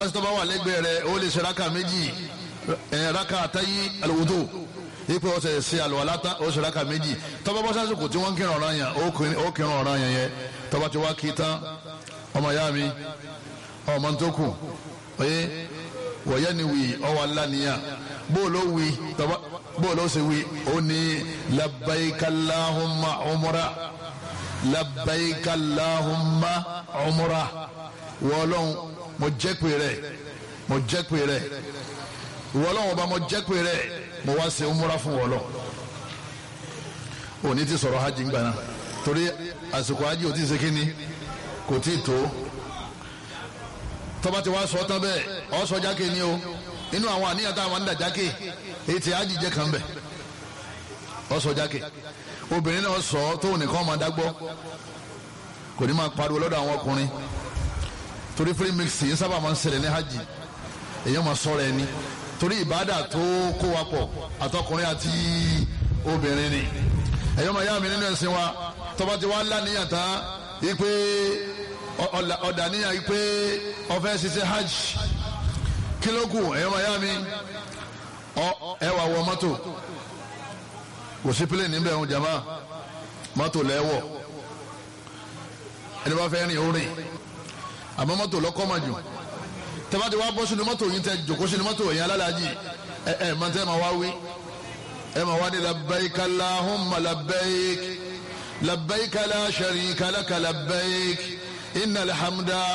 pásítọ̀ bá wà lẹ́gbẹ̀ẹ́ rẹ̀ ó lè ṣe raka méjì ẹ̀ raka àtàyí alùwùdó ipe ọ̀sẹ̀ ṣe àlùwàlá tán ó ṣe raka méjì tọ́ba bọ́ sásìkò tí wọ́n ń kírun ọ̀ràn yẹn ó kírun ọ̀ràn yẹn yẹn tọ́ba ti wá kí tán ọmọ ìyá mi ọmọ tó kù oye wọ̀nyẹ́ ni wì ọwọ́ aláníyàn bó ló wì tọ́ba bó ló ṣe wì ó ní labbaika Allahumma umra labbaika Allahumma umra wọ́ọ́lọ́hún mo jẹ́ pé rẹ̀ mo jẹ́ pé rẹ̀ wọ́ọ́lọ́hún ọba mo jẹ́ pé rẹ̀ mo wá ṣe umra fún wọ́ọ́lọ́ òní ti sọ̀rọ̀ hajj ńgbà náà torí àsìkò hajj ò tí ì ṣe kínní kò tí ì tó tọ́ba ti wá sọ tán bẹ́ẹ̀ ọ́ sọ jákè ni o inú àwọn àníyàn táwọn ń dà jákè èyí ti hajj jẹ́ kan bẹ̀ ọ́ sọ jákè obìnrin náà sọ tóun nìkan máa dágbọ́ kò ní máa pariwo lọ́dọ̀ àwọn ọkùnrin torí free mix yìí sábà máa ń ṣẹlẹ̀ ní hajj èèyàn máa sọ̀rọ̀ ẹni torí ìbádà tó kó wa pọ̀ àtọkùnrin àti obìnrin ni ẹ̀yọ́ máa yá mi nínú ẹ̀sìn wa tọ́ba ti wá ńlá níyàn tán yìí pé ọ̀dà níyàn yìí pé ọ̀fẹ́ ṣiṣẹ́ hajj kílógù ẹ̀yọ́ máa yá mi ẹ wà wọ mọ́tò kò sí pílẹ̀ níbẹ̀ ń jama mọ́tò lẹ́wọ̀ ẹni bá fẹ́ rìn ó rìn àmọ́ mọ́tò lọ́kọ́ mà jù tẹ́fà tí wàá bọ́ sínú mọ́tò yìí tẹ́ jòkó sínú mọ́tò yẹn alálàájì ẹ ẹ máa tẹ́ máa wá wí ẹ máa wá ní labbaik allahumma labbaik labbaik la sharika laka labbaik innal hamda.